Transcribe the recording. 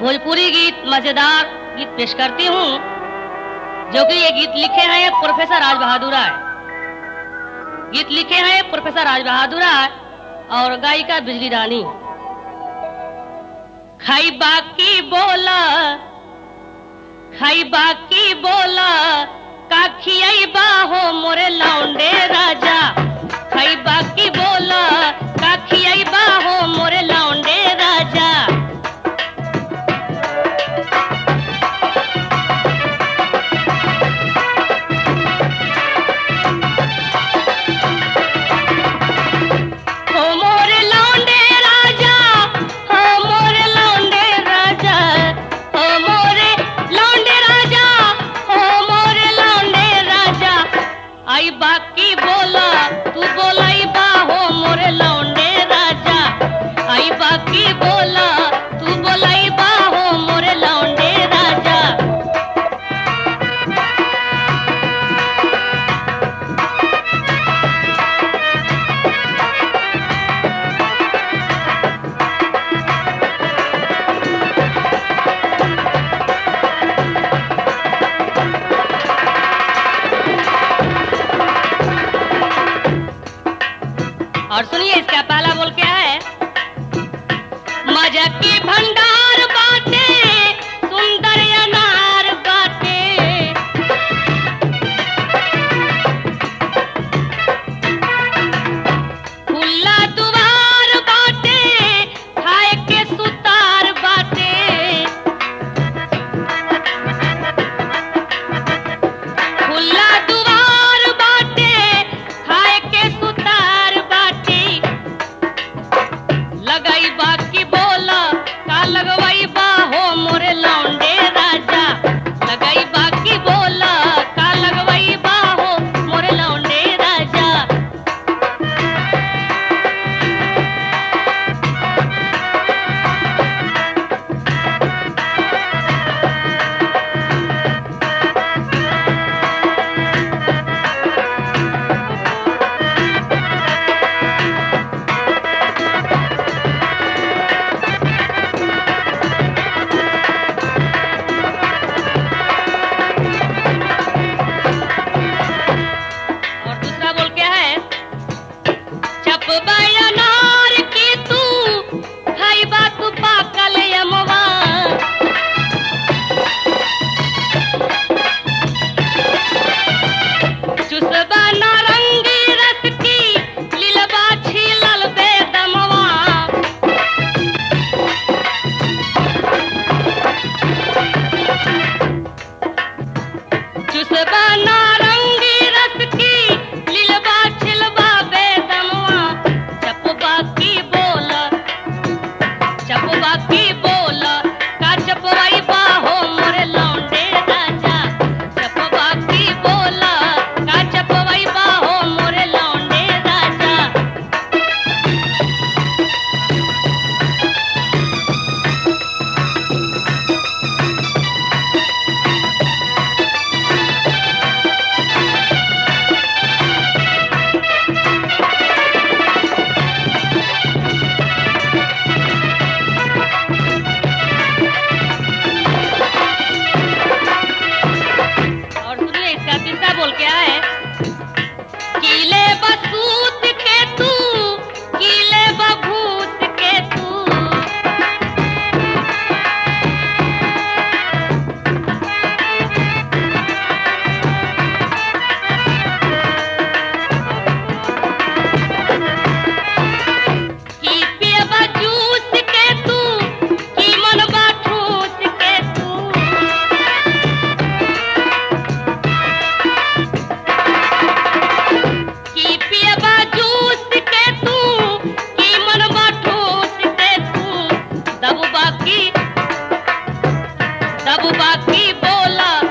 भोजपुरी गीत मजेदार गीत पेश करती हूँ जो कि ये गीत लिखे हैं प्रोफेसर राज बहादुर राय गीत लिखे हैं प्रोफेसर राज बहादुर राय और गायिका बिजली रानी खाई बाकी बोला खाई बाकी बोला का खियाई बाहो मोरे लौंडे राजा खाई बाकी बोला का खियाई बाहो मोरे लौंडे राजा हो मोरे लौंडे राजा हो मोरे लौंडे राजा हो मोरे लौंडे राजा हो मोरे लौंडे राजा आई बाकी बोला तू बोलाई बा हो मोरे लौंडे राजा आई बाकी बोला तू बोलाई बा हो मोरे लौंडे राजा और सुनिए इसका पहला बोल क्या है मजा की भंडार बाटे सुंदर अनार बाटे खुला दुआर बाटे खाए के सुतार बाटे खुला दुआर बाटे खाए के सुतार बाटी लगाई बाकी बोला का लगवाई बा हो मोरे लौंडे राजा लगाई बाकी बोला का लगवाई बा हो मोरे लौंडे राजा और दूसरा बोल क्या है चप अनार की तू खाई बात पाकल यमवा चुसबा नारंगी रस की लीलबा छीलल बेदमवा चुसबा नारंगी रस की लीलबा छिलबा बेदमवा चपबा की बोला चपबा की बोला का चपवाई बा हो मोरे लौंडे राजा चपबा की बोला का चपवाई बा हो मोरे लौंडे राजा और सुनिए इसका तीसरा बोल क्या है कीले बसूत के तू कीले बभूत के तू की पियबा जूस के तू की मनबा ठूस के तू की पियबा जूस के तू की मनबा ठूस के तू दब बाकी दब बाकी बोला